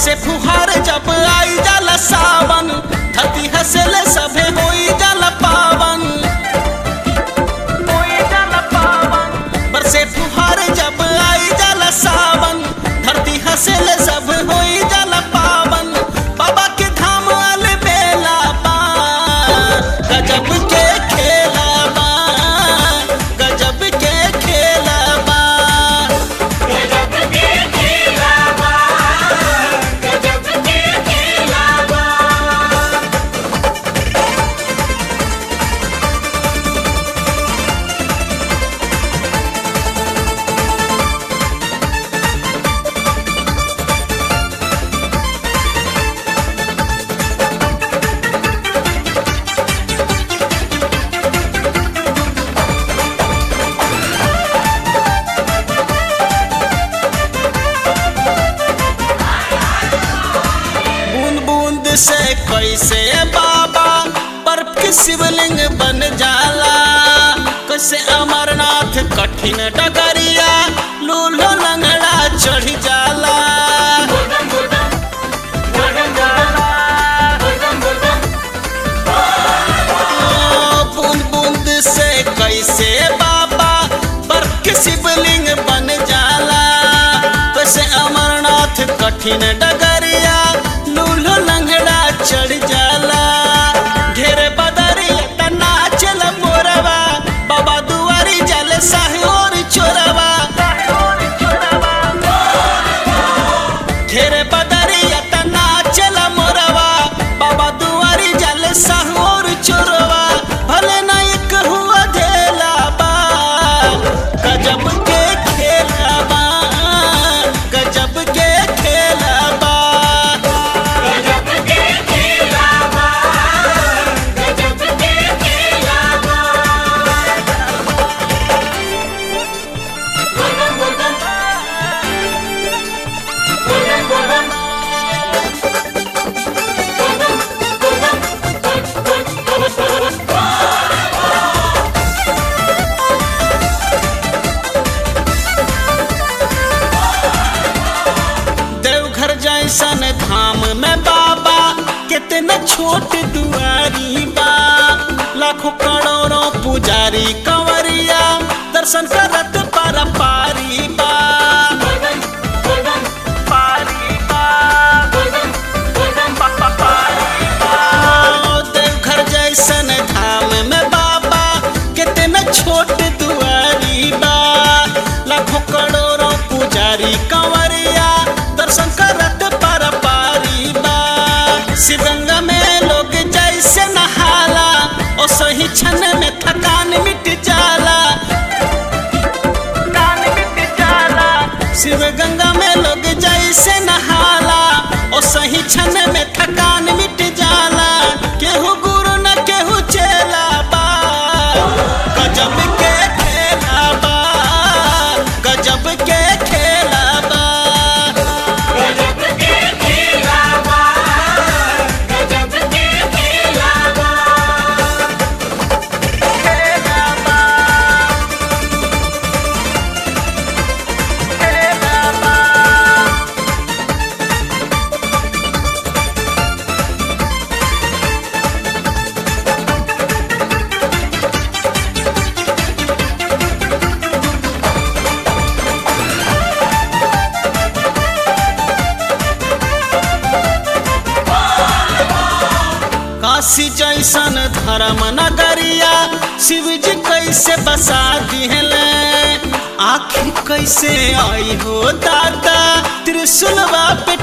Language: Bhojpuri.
बरसे फुहार जब आई जाला सावन धरती हंसले सभे होई जाला पावन होई जाला पावन बरसे फुहार जब आई जाला सावन धरती हंसले सब होई जाला पावन बाबा के धाम वाले बेला बा गजब के खेला बा गजब के खेला बा गजब के खेला बा गजब के खेला बा बूंद बूंद से कैसे बाबा बर्फ के शिवलिंग बन जाला कैसे अमरनाथ कठिन डगरिया लूलो लंगड़ा चढ़ जाला गोदम गोदम गोदम गोदम गोदम ओ, बूंद बूंद से कैसे बाबा बर्फ के शिवलिंग बन जाला कैसे अमरनाथ कठिन डगरिया लूलो लंगड़ा चढ़ जाला घेरे बदरिया तना चल मोरवा बाबा दुआरी जल साहे और चोरवा घेरे बदरिया तना चल मोरवा बाबा दुआरी जल साहे और चोरवा भले नायक हुआ धेला बा गजब के खेला बा गजब के खेला बा गजब के खेला बा गजब के खेला बा गोदम गोदम गोदम गोदम देवघर जैसन धाम में बाबा कितना छोट दुआरी बा लाखों करोड़ों पुजारी कंवरिया दर्शन करत पर पारी बा पारी बा पा- पा- पारी बा। देवघर जैसन धाम में बाबा कितना छोट दुआरी बा लाखों करोड़ों पुजारी कंवरिया दर्शन करत पर पारी बा शिवगंगा में लोग जैसे नहाला ओ सही क्षण में थकान मिट जाला थकान मिट जाला शिव गंगा में लोग जैसे नहाला ओ सही क्षण में थकान मिट जाला केहू गुरु न केहू चेला बा गजब के खेला बा गजब के खेला बा गजब के खेला बा गजब के खेला बा खेला बा खेला बा काशी जैसन धर्म नगरिया शिव जी कैसे बसा दिहले आखिर कैसे आई हो दादा त्रिशूलवा पे